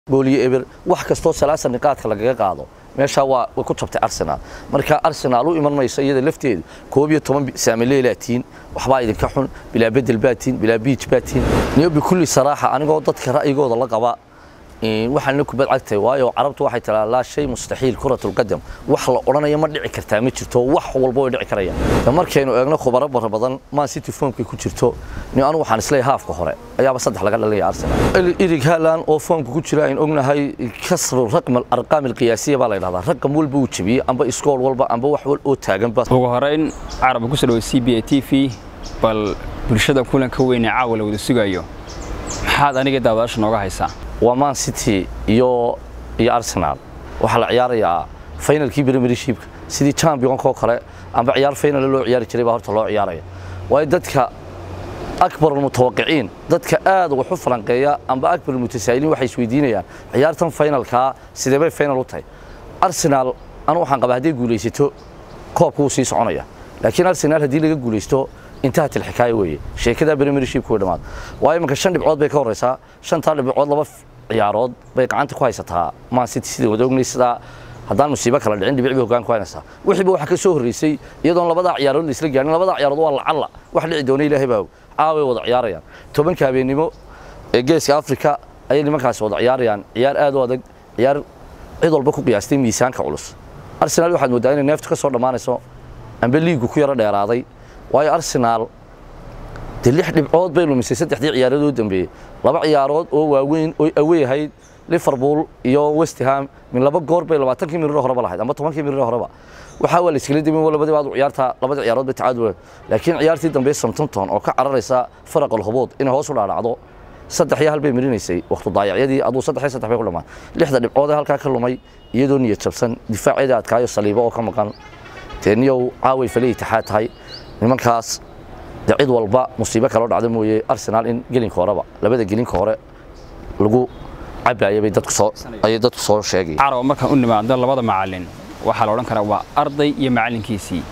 gooliyo eber wax kastoo salaasa niqaadka lagaga qaado meeshaa waa way ku jabtay arsenal marka arsenal u iman mayso iyada lafteedu koob iyo toban saamileylatiin waxbaa idinka xun bilaa bedel baatiin bilaa biij baatiin niyo bikulli saraaxa anigoo dadka ra'yigooda la qaba waxaana kubad cagtay waayo carabtu waxay tiraa laa shay mustaxiil kuratul qadam wax la odhanaya ma dhici kartaa ma jirto wax walba way dhici karayaan markaynu eegno khubaro bara badan man city foomkay ku jirto ni anigu waxaan isleeyahay haafka hore ayaaba saddex laga dhalinaya arsenal irig haalan oo foomka ku jira aynu ognahay kasru raqm arqaam alqiyaasiya baa la yidhahdaa raqam walba uu jebiyey amba iskool walba amba wax wal oo taagan bas ugu horeyn carab ku soo dhawo c b a t v bal bulshada kulanka weyn ee caawa la wada sugayo maxaad aniga daawadaasha nooga haysaa waa man city iyo iyo arsenal waxaa la ciyaarayaa finalkii premiershipka sidii championka kale amba ciyaar final loo ciyaari jiray baa horta loo ciyaaraya waayo dadka akbar mutawaqiciin dadka aad uga falanqeeya amba akbar mutasaa'iliin waxay isweydiinayaan ciyaartan finalka sidee bay final u tahay arsenal anu waxaan qabaa hadday guulaysato koobka wuu sii soconaya laakiin arsenal haddii laga guulaysto intahat ilxikaaya weeye sheekada premiershipka way dhammaad waayo imanka shan dhibcood bay ka horeysaa shantaa dhibcood laba ciyaarood bay gacanta ku haysataa man city sida wada ognay sidaa haddaan musiibo kala dhicin dhibic bay hoggaan ku haynaysaa wixiiba waxaa ka soo horreysay iyadoon labadaa ciyaarood la isla gaarin labadaa ciyaarood waa lacalla wax dhici doona ilaahay baa caaway wada ciyaarayaan tobanka habeennimo ee geeska afrika ayay nimankaasi wada ciyaarayaan ciyaar aad u adag ciyaar cid walba ku qiyaastay miisaanka culus arsenal waxaad mooddaa inay neeftu ka soo dhammaanayso amba liigu ku yaro dheeraaday waayo arsenal dee lix dhibcood bay lumisay saddexdii ciyaarood oo dambeeyey laba ciyaarood oo waaweyn oo awey ahayd liverpool iyo west ham min laba goor bay labaatankii mirir horeba lahayd ama tobankii mirir horeba waxaa waa la iskala dibin labadii baad ciyaarta labada ciyaarood bay tacaadul laakiin ciyaartii dambe Southampton oo ka cararaysa faraq alhubuud inay hoos u dhaadhacdo saddex iyo hal bay marinaysay waqti daayacyadii aduu saddex iyo saddex bay ku dhamaan lixda dhibcood ee halkaa ka lumay iyadoo niyad jabsan difaaceeda adkaayo saliibo oo ka maqan teeniyow caaway falay taxaa tahay nimankaas de cid walba musiibo kaloo dhacda mooye arsenal in gelinka horeba labada gelinka hore lagu cabaaya bay dadku soo ayay dadku soo sheegay carab markaan u nimaado labada macallin waxaa la odhan karaa waa arday iyo macallinkiisii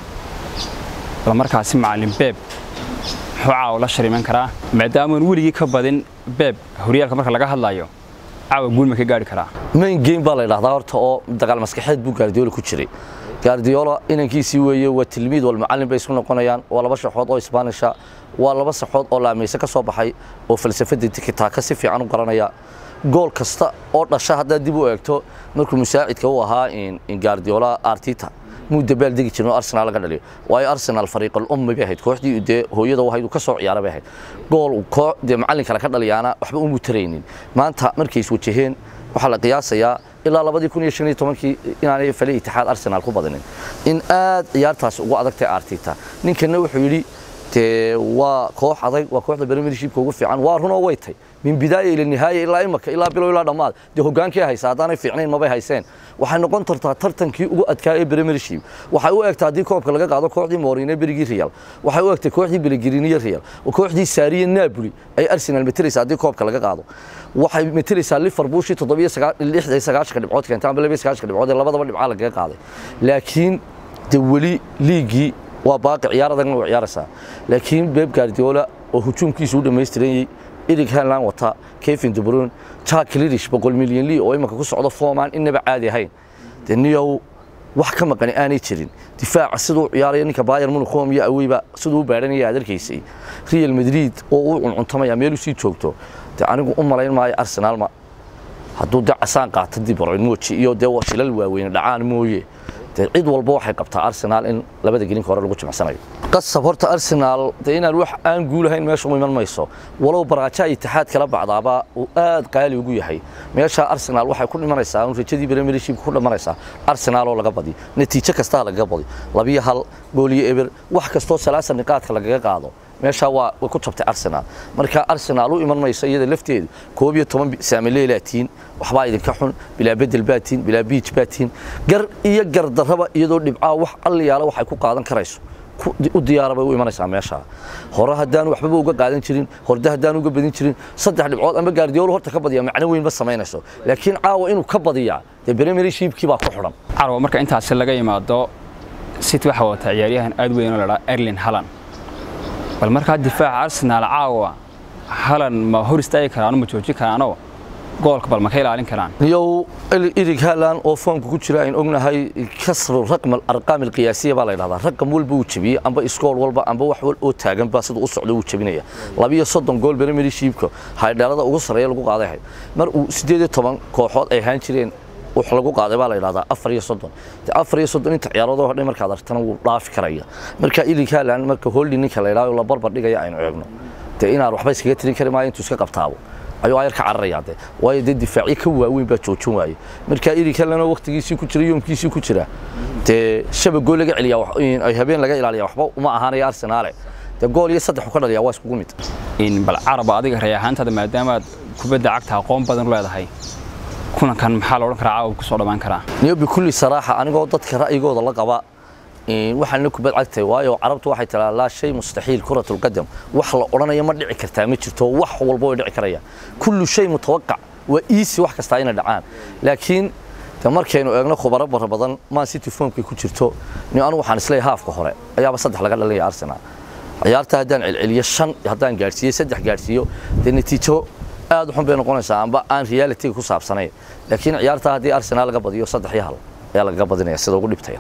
bal markaasi macallin beeb muxuu caawa la shariman karaa maadaamaan weligii ka badin beeb horyaalka marka laga hadlayo caawa guul ma ka gaari karaa main game baa la yidhahdaa horta oo dagaal maskaxeed buu gaardiyoola ku jiray gaardiyoola inankiisii weeye waa tilmiid wal macallin bay isku noqonayaan waa laba shaxood oo isbaanisha waa laba saxood oo laamayse ka soo baxay oo falsafada tikitaaka si fiican u garanaya gool kasta oo dhasha haddaad dib u eegto markuu musaacidka u ahaa gaardiyoola artita muu dabaal degi jirin oo arsenal laga dhaliyo waayo arsenal fariiqal ummi bay ahayd kooxdii dee hooyada ahayd uu ka soo ciyaara bay ahayd gool koox dee macallin kale ka dhaliyaana waxba umu taraynin maanta markay is wajaheen waxaa la qiyaasayaa ilaa labadii kun iyo shan iyo tobankii inaanay fale itixaad arsenal ku badinin in aad ciyaartaasi ugu adagtay artita ninkana wuxuu yidhi dee waa koox adag waa kooxda premiershipka ugu fiican waa runoo way tay min bidaaya ila nihaaya ilaa imaka ilaa bilow ilaa dhammaad dee hogaankii haysa haddaanay fiicnayn mabay hayseen waxay noqon tartaa tartankii ugu adkaa ee premiership waxay u egtaa haddii koobka laga qaado kooxdii moorine berigii real waxay u egtay kooxdii belegiriniyo real kooxdii saariye napoli ay arsenal metelaysa haddii koobka laga qaado waxay metelaysaa liverpool shii toddobiyo lixda sagaashanka dhibcood keentay amba labiyo sagaashanka dhibcood ee labadaba dhibcaa lagaga qaaday laakiin de weli liigii waa baaqi ciyaar adagna waa ciyaaraysaa laakiin Pep Guardiola oo hujuumkiisu u dhameystirayay Erik Haaland wata Kevin De Bruyne Jack Grealish boqol milyan lii oo imaka ku socdo Foman inaba caadi ahayn daniyow wax ka maqan aanay jirin difaaca sidoo ciyaaraya ninka Bayern Munich oo iyo aweyba sidoo u baaranaya adarkaysay Real Madrid oo uu cuntamaya meel uu sii joogto de anigu u malayn maayo Arsenal ma hadduu de casaan qaato De Bruyne mooji iyo de shilal waaweyn dhacaan mooye cid walba waxay qabtaa arsenal in labada gelinka hore lagu jimicsanayo qasab horta arsenal de inaan wax aan guulahayn meesha u iman mayso walow baraaja itixaad kala bacdaaba uu aad qaali ugu yahay meesha arsenal waxay ku dhimanaysaa un rajadii premiershipka ku dhimanaysaa arsenal oo laga badi natiijo kasta lagaga badi labiyo hal gooliyo eber wax kastoo salaasa niqaadka lagaga qaado meesha waa way ku jabtay arsenal marka arsenal u iman mayso iyada lafteedu koob iyo toban saamileylatiin waxbaa idinka xun bilaa bedel baatiin bilaa biij baatiin gar iyo gardarraba iyadoo dhibcaa wax alliyaala waxay ku qaadan karayso u diyaara bay u imanaysaa meesha hore haddaan waxbaba uga qaadan jirin horde haddaan uga badin jirin saddex dhibcood ama gaardiyoolo horta ka badiya macno weyn ma samaynayso laakiin caawa inuu ka badiyaa dee premiershipkii baa ku xidhan carwa marka intaasi laga yimaado city waxaa wata ciyaaryahan aad weyn oo la dhaa erlin halan bal markaa difaaca arsenal caawa halan ma hor istaagi karaano ma joojin karaano goolka bal ma ka ilaalin karaan niyow irig haalan oo foomka ku jira ayn ognahay kasru raqm arqaam alqiyaasiya baa la yidhahdaa raqam walba uu jebiyey amba iskool walba amba wax wal oo taagan baa siduu u socdo uu jebinaya labiyo soddon gool premiershipka haydheelada ugu sarreeya lagu qaaday ahayd mar uu sideed iyo toban kooxood ay ahaan jireen wax lagu qaaday baa la yidhahdaa afar iyo soddon afar iyo soddon inta ciyaarood oo dhan markaad aragtana wuu dhaafi karaya marka irig haalan marka holding ninka la yidhahdo la barbar dhigaya aynu eegno dee inaan waxba iskaga tirin kari maayo intuu iska qabtaabo ayuu ayar ka cararayaa de waayo dee difaacyo ka waaweyn baa joojin waaye marka iri kalena waqtigiisii ku jira yoomkiisii ku jira dee shaba gool laga celiyaa ay habeen laga ilaaliya waxba uma ahaanaya arsenaale dee gool iyo saddex ka dhaliyaa waa iskugu mid in bal caraba adiga ray ahaantaada maadaamaad kubadda cagta aqoon badan u leedahay kulankan maxaa la odhan karaa caawa ku soo dhammaan karaa niyo bikulli saraaxa anigoo dadka ra'yigooda la qaba waxaana kubad cagtay waayo carabtu waxay tiraa laa shay mustaxiil kuratul qadam wax la odhanayo ma dhici kartaa ma jirto wax walba way dhici karayaan kullu shay mutawaqac waa easy wax kastaa inay dhacaan laakiin de markaynu eegno khubaro bara badan man city formkay ku jirto ni anigu waxaan isleeyahay haafka hore ayaaba saddex laga dhalinaya arsenal ciyaarta haddaan celceliyo shan haddaan gaadhsiiyo saddex gaadhsiiyo dee natiijo aad u xun bay noqonaysaa amba aan realitiga ku saabsanayn laakiin ciyaarta haddii arsenal laga badiyo saddex iyo hal ayaa lagaga badinaya sida ugu dhibtaya